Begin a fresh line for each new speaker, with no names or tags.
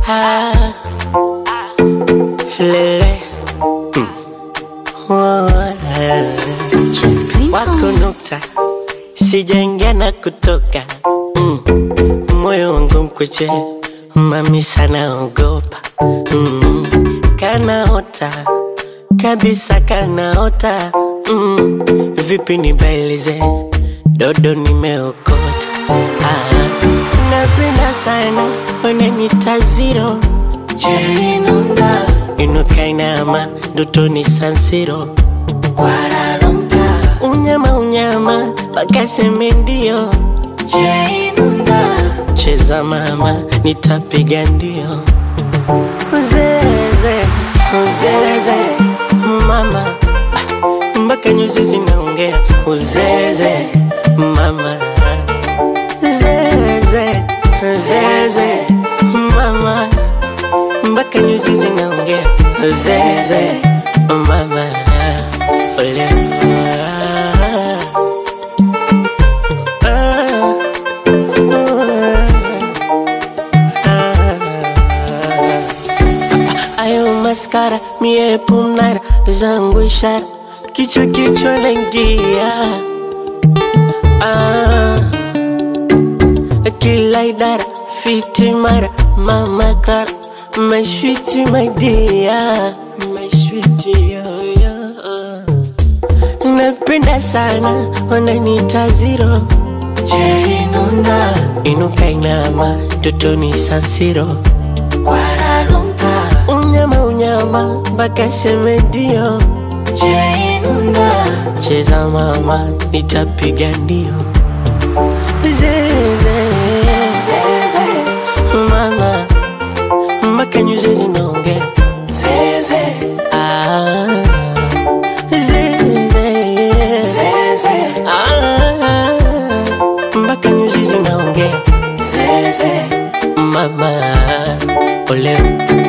ah, lele mm. oh, eh. wako nukta sijaingia na kutoka mm. moyo wangu mkuche mami sana ogopa mm. kanaota kabisa kanaota mm. vipi nibailize dodo nimeokota ah. napenda sana unanita ziro jerinunda inukainama dotoni sansiro unyama unyama pakaseme ndio jerinunda cheza mama nitapiga ndio uzeze uzeze mama mpaka nyuzi zinaongea uzeze mama zeze zeze mama mpaka nyuzi zinaongea zeze mama ole ayo maskara mie pumnara zangu ishara kichwa kichwa naingia ah, kila idara fiti mara mama kara mashwiti maidia mashwiti yoyo napenda sana wananita ziro jerinunda inuka inama dotoni sansiro unyama unyama mpaka seme ndio cheza mama nitapiga ndio zeze mama mpaka nyuzi zinaongea Ah, zeze Ah, mpaka nyuzi zinaongea mama oleo